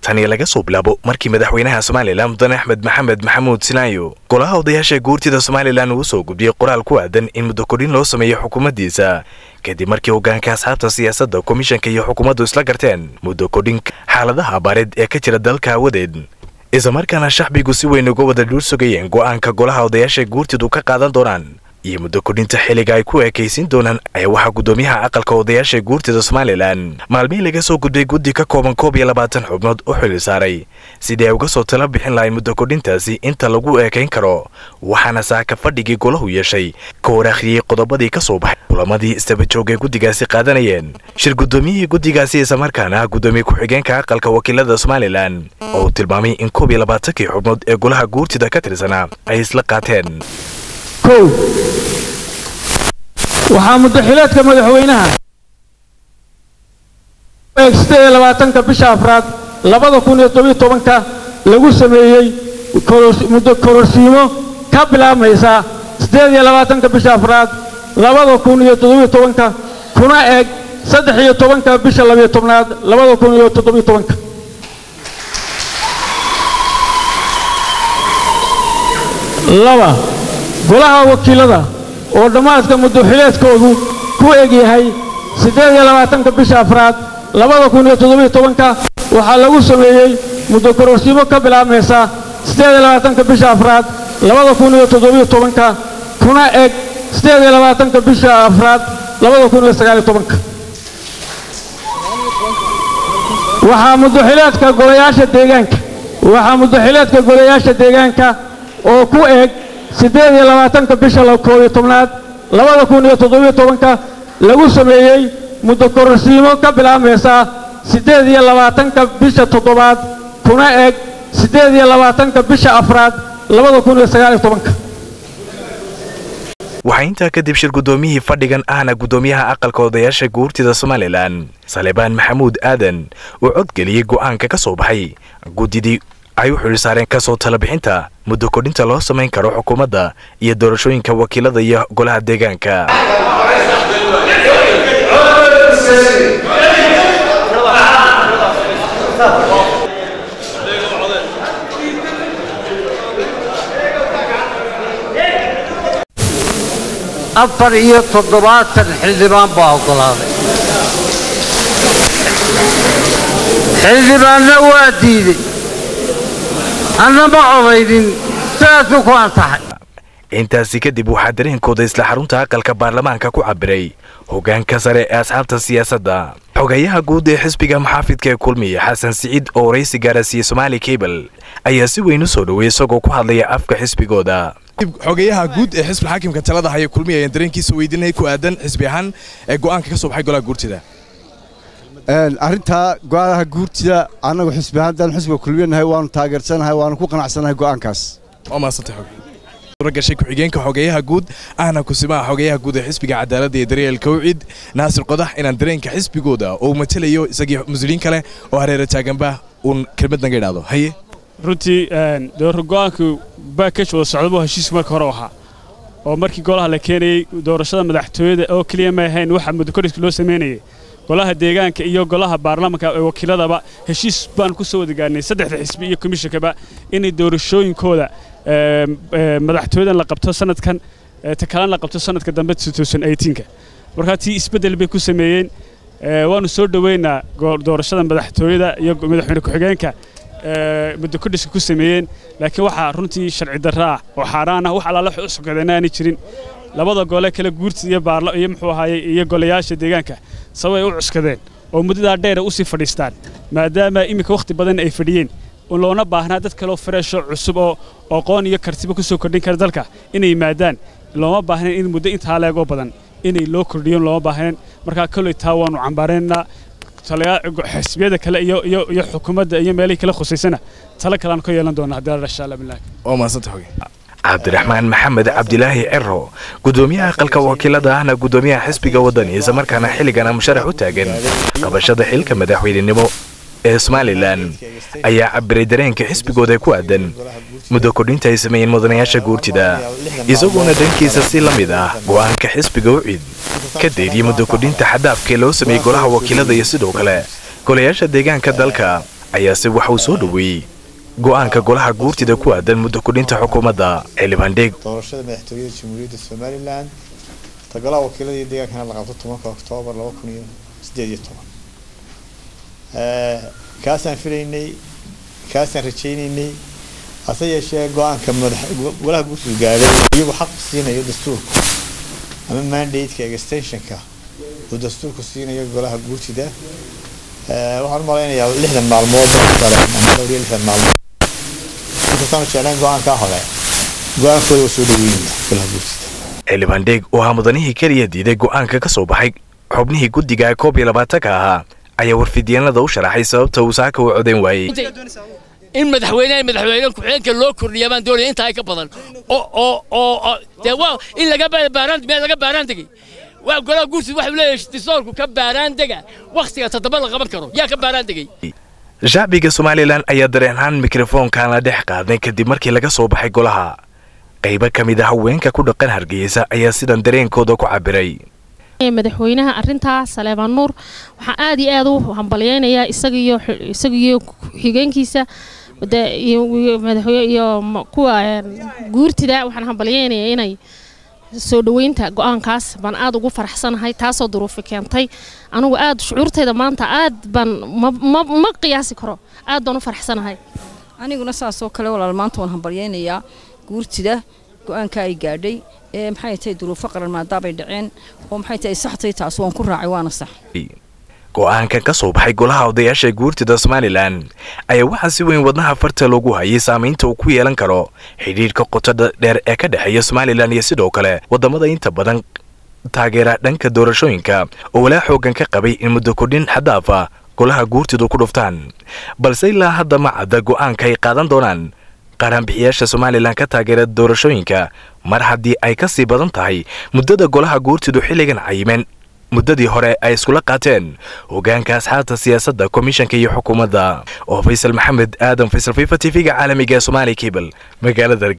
tani laga soo bilaabo markii madaxweynaha somalilan mudane axmed maxamed maxamuud sinaayo golaha odayaasha guurtida somalilan uu soo gudbiyey qoraal ku aadan in muddo kodhin loo sameeyo xukuumaddiisa kadib markii hoggaanka asxaabta siyaasadda komishanka iyo xukuumaddu isla garteen muddo kodhin xaaladaha abaareed ee ka jira dalka awadeed islamarkaana shacbigu si weyn uga wada dhuur sugayeen go'aanka golaha odayaasha guurtidu ka qaadan doonaan iyo muddo kodhinta xilliga ay ku ekaysiin doonaan ayaa waxaa guddoomiyaha aqalka odayaasha guurtida somalilan maalmihii laga soo gudbay guddi ka kooban koob iyo labaatan xubnood u xili saaray sidii ay uga soo tala bixin lahayn muddo kodhintaasi inta lagu eekayn karo waxaana saaka fadhigii golahu yeeshay ka hor akhriyey qodobadii ka soo baxay kulamadii istabajooga guddigaasi qaadanayeen shir guddoomiyihii guddigaasi islamarkaana guddoomiye ku-xigeenka aqalka wakiilada somalilan oo uu tilmaamay in koob iyo labaatankii xubnood ee golaha guurtida ka tirsanaa ay isla qaateen kow waxaa muddaxileedka madaxweynaha eeg siddeed iyo labaatanka bisha afraad labada kun iyo tobiyo tobanka lagu sameeyey muddo kororsiimo ka bilaabmaysa siddeed iyo labaatanka bisha afraad labada kun iyo toddobiyo tobanka kuna eeg saddex iyo tobanka bisha labiyo tobnaad labada kun iyo toddobiyo tobanka laba golaha wakiilada oo dhammaadka muddoxileedkoodu ku eg yahay siddeed iyo labaatanka bisha afraad labada kun iyo toddobiyo tobanka waxaa lagu sameeyey muddo kororsiimo ka bilaabmaysa siddeed iyo labaatanka bisha afraad labada kun iyo toddobiyo tobanka kuna eg siddeed iyo labaatanka bisha afraad labada kun iyo sagaaliyo tobanka waxaa muddoxileedka golayaasha deegaanka waxaa muddoxileedka golayaasha deegaanka oo ku eg siddeed iyo labaatanka bisha koob iyo tobnaad labada kun iyo toddobiyo tobanka lagu sameeyey muddo kororsiimo ka bilaabmaysa siddeed iyo labaatanka bisha toddobaad kuna eg siddeed iyo labaatanka bisha afraad labada kun iyo sagaaliyo tobanka waxaa intaa kadib shir guddoomiyihii fadhigan ahna guddoomiyaha aqalka odayaasha guurtida somalilan salebaan maxamuud aadan uu codgeliyey go'aanka ka soo baxay guddidii ay u xidhi saareen ka soo talabixinta muddo kodhinta loo samayn karo xukuumadda iyo doorashooyinka wakiilada iyo golaha deegaanka afar iyo toddobaatan xildhibaan baa oggolaaday xildhibaanna waa diiday anna ma codaynin sidaasuu ku antaxay intaasi kadib waxaa dareenkooda isla xarunta aqalka baarlamaanka ku cabiray hoggaanka sare ee asxaabta siyaasadda xogayaha guud ee xisbiga maxaafidka ee kulmiya xasan siciid oo waraysi gaarasiiyey somaali kabel ayaa si weyn u soo dhoweeyey isagoo ku hadlaya afka xisbigooda xogayaha guud ee xisbi xaakimka talada haya kulmiya ayaan dareenkiisa weydiinay ku aadan xisbi ahaan ee go'aanka ka soo baxay golaha guurtida arrintaa go'aanaha guurtida annagu xisbi ahaan haddaan xisbiga kulmiyanahay waanu taageersanahay waanu ku qanacsanahay go'aankaas waa mahadsantay xog suura gashay ku-xigeenka xogayaha guud ahna kusimaha xogayaha guud ee xisbiga cadaaladda iyo daryeelka wcid naasir qodax inaan dareenka xisbigooda oo matelayo isagii mas-uuliyiin kale oo hareera taaganba uun kelmad naga idhaahdo haye runtii doorro go'aanku baakaj wada socdabuu heshiisku marka hore ahaa oo markii golaha la keenayey doorashada madaxtooyada oo keliya ma ahayn waxa muddokorhiska loo samaynayay golaha deegaanka iyo golaha baarlamanka ee wakiiladaba heshiis baan ku soo wada gaarnay saddexda xisbi iyo komishankaba inay doorashooyinkooda madaxtooyadan la qabto sanadkan ta kalena la qabto sanadka dambe ka markaa tii isbeddel bay ku sameeyeen waanu soo dhoweynaa doorashada madaxtooyada iyo madaxweyne ku-xigeenka muddo kodhiska ku sameeyeen laakiin waxaa runtii sharci darro ah oo xaaraan ah wax allaala wax u sokadeen aanay jirin labada gole kale guurtida iyo baarlo iyo muxuu ahaayey iyo golayaasha deegaanka sababay u cuskadeen oo muddadaa dheera u sii fadhiistaan maadaama iminka wakhti badan ay fadhiyeen loona baahnaa dad kaleo fareesho cusub oo aqoon iyo kartiba ku soo kordhin kara dalka inay yimaadaan looma baahnayn in muddo intaa leegoo badan inay loo kordhiyon looma baahnayn markaa kolley taa waannu cambaaraynaa xisbiyada kale iyo iyo iyo xukuumadda iyo meelihii kala khusaysana talo kaleaan ka yeelan doona haddii alla insha allah billahi waa mahadsantay xoge cabdiraxmaan maxamed cabdilaahi cero guddoomiyaha aqalka wakiilada ahna guddoomiyaha xisbiga waddani islamarkaana xilligana musharax u taagan qabashada xilka madaxweynenimo ee somalilan ayaa cabiray dareenka xisbigooda ku aadan muddo kordhinta ay sameeyeen mudanayaasha guurtida isagoona dhankiisa si la mid ah go'aanka xisbiga u cid ka deyriyey muddo kordhinta xadaafkee loo sameeyey golaha wakiilada iyo sidoo kale golayaasha deegaanka dalka ayaa si waxa uu soo dhoweeyey go'aanka golaha guurtida ku aadan muddo kordhinta xukuumadda xildhibaan dheeg doorashada madaxtooyada jamhuuriyadda somalilan tagalaha wakiiladii deegaankana la qabto tobanka oktoobar laba kun iyo sideed iyo toban kaasaan filaynay kaasaan rajaynaynay hase yeeshee go-aanka madax golaha guurtidu gaadhay iyagu xaq siinayo dastuurku ama mandate-ka extensionka uu dastuurku siinayo golaha guurtida waxaan u malaynayaa lixdan maalmood kale ama dhowr iyo lixdan maalmood inkastaanu jeclayn go-aankaa hore go-aankooda waa soo dhaweynaya golaha guurtida xildhibaan dheeg oo ahaa mudanihii keliya diiday go'aanka ka soo baxay xubnihii guddiga koob iyo labaatanka ahaa ayaa warfidyaenada u sharaxay sababta uu saaka u codayn waayey in madaxweynaha madaxweyne ku-xigeenka loo kordhiya baan doonaya intaa ka badan oo oo oo dee waa in laga baaraan meel laga baaraan degay waa golaha guursid waxuu leeyahay distoorku ka baaraan dega wakhtiga toddoba la qaban karo yaa ka baaraan degay shacbiga somalilan ayaa dareenhaan mikrofoonkan la dhex qaaday kadib markii laga soo baxay golaha qaybo ka mid a haweenka ku dhaqan hargeysa ayaa sidan dareenkooda ku cabiray madaxweynaha arintaa saleebaan nuur waxaa aad iyo aad u hambalyeynayaa isagiyo isagiyo xigeenkiisa iyo kuwa guurtida waxaan hambalyeynayaa inay soo dhoweynta go-aankaas baan aad ugu faraxsanahay taasoo duruufi keentay anugu aad shucuurtayda maanta aad baan ma qiyaasi karo aad baan u faraxsanahay aniguna saasoo kale walaal maanta waan hambalyeynayaa guurtida go-aanka ay gaadhay ee maxay tahay duruufo qaran maadaabay dhaceen oo maxay tahay saxtay taas waan ku raacay waana sax go'aankan ka soo baxay golaha odayaasha guurtida somalilan ayaa waxaa si weyn wadnaha farta loogu hayay saamaynta uu ku yeelan karo xidhiidhka qotada dheer ee ka dhexeeya somalilan iyo sidoo kale waddamada inta badan taageera dhanka doorashooyinka oo walaa xoogan ka qabay in muddo kordhin xadaaf ah golaha guurtidu ku dhuftaan balse ilaa hadda ma cadda go'aanka ay qaadan doonaan qaaraanbixiyaasha somalilan ka taageera doorashooyinka mar haddii ay ka sii badan tahay muddada golaha guurtidu xilligan cayimeen muddadii hore ay iskula qaateen hogaanka asxaabta siyaasadda komishanka iyo xukuumadda oo faysal maxamed aadan faysal fifa t v-ga caalamiga ee somaali cable magaalada